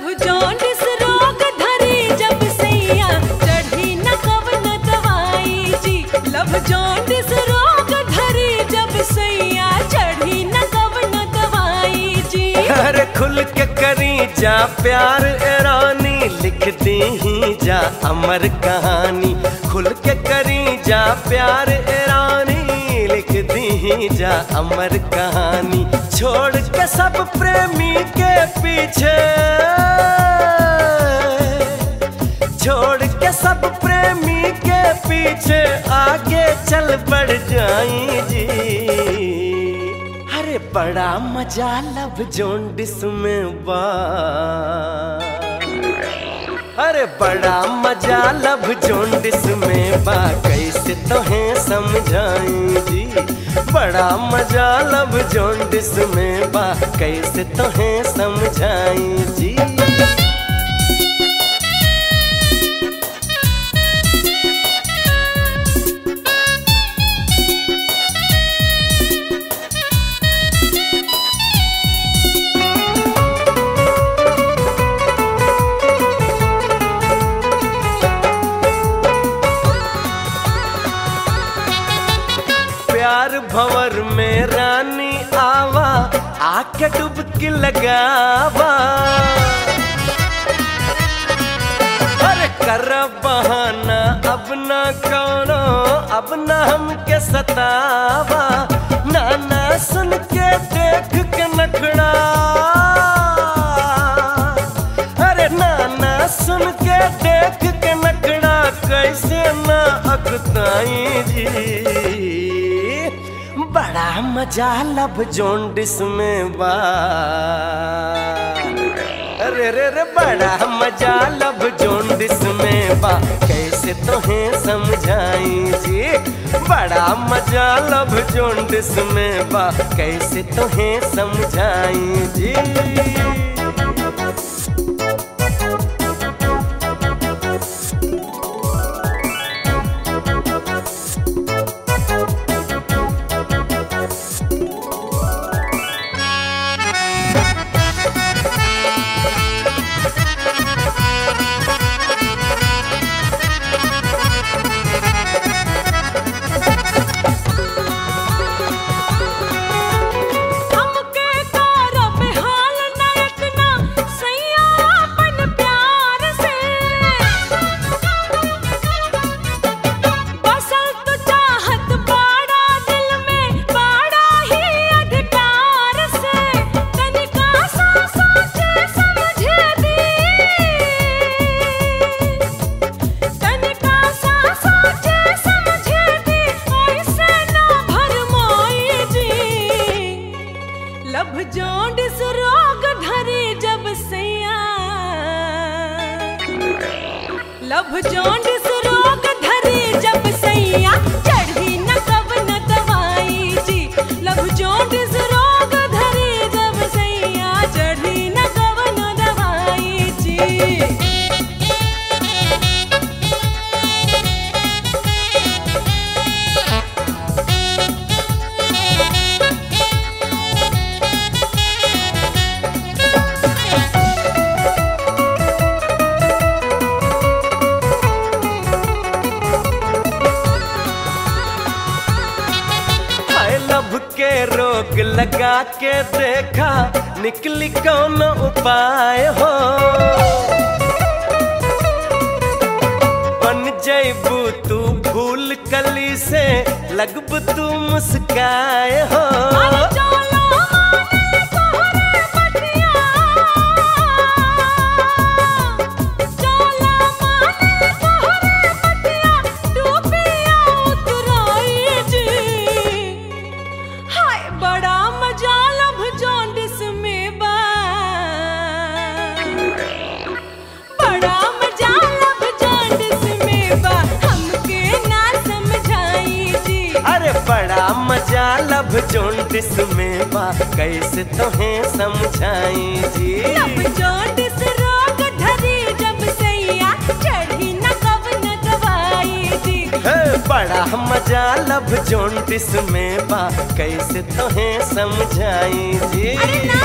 love jaundice रोग धरी जब सैया चढ़ी न कवन दवाई जी लभ जॉन्डिस रोग धरी जब सैया चढ़ी न कवन दवाई जी अरे खुल के करी जा प्यार ए रानी लिख दी ही जा अमर कहानी खुल के करी जा प्यार ए रानी लिख दी ही जा अमर कहानी छोड़ के सब प्रेमी के पीछे छोड़ के सब प्रेमी के पीछे आगे चल बढ़ जाई जी अरे बड़ा मजा लब जोंडिस में बा अरे बड़ा मजा लब जोंडिस में बा कैसे तोहें समझाई जी बड़ा मजा लब जोंडिस में बा कैसे तोहें समझाई जी प्यार भंवर में रानी आवा आके डुबकी लगावा अरे कर बहाना अब ना कौनो अब ना हमके सतावा नाना सुन के देख के नखड़ा अरे नाना सुन के देख के नखड़ा कैसे ना अगताई जी बड़ा मजा लब जोंडिस में बा अरे रे रे बड़ा मजा लब जोंडिस में बा कैसे तोहें समझाई जी बड़ा मजा लब जोंडिस में बा कैसे तोहें समझाई जी हमके तारा पे हाल नायक ना सैया अपन प्यार से बसल तो चाहत बाड़ा दिल में बाड़ा ही अधिकार से तनिका सा सोचे समझे दी तनिका सा सोचे समझे दी ऐसे ना भरमाई जी लभ जोंडिस रोग धरी जब सैया लभ जोंडिस रोग धरी जब सैया चढ़ी न कब न दवाई जी लभ जोंडिस रोग धरी जब सैया चढ़ी न कब न दवाई जी हाय लब के रोग लगा के देखा निकली कौन उपाय हो बन जैबू तू भूल कली से लगब तू मुस्काए हो अरे चलो माने तोहरे बतिया चलो माने तोहरे बतिया डूबिया उतराई जी हाय बड़ा मजा लब जॉन्डिस में बा बड़ा मजा लब जॉन्डिस में बा हमके ना समझाई जी अरे बड़ा मजा लब जोंडिस में बा कैसे तोहें समझाई जी लब जॉन्डिस रोग धरी जब सैया चढ़ी न कब न दवाई जी हे, बड़ा मजा लब जोंडिस में बा कैसे तोहें समझाई जी अरे ना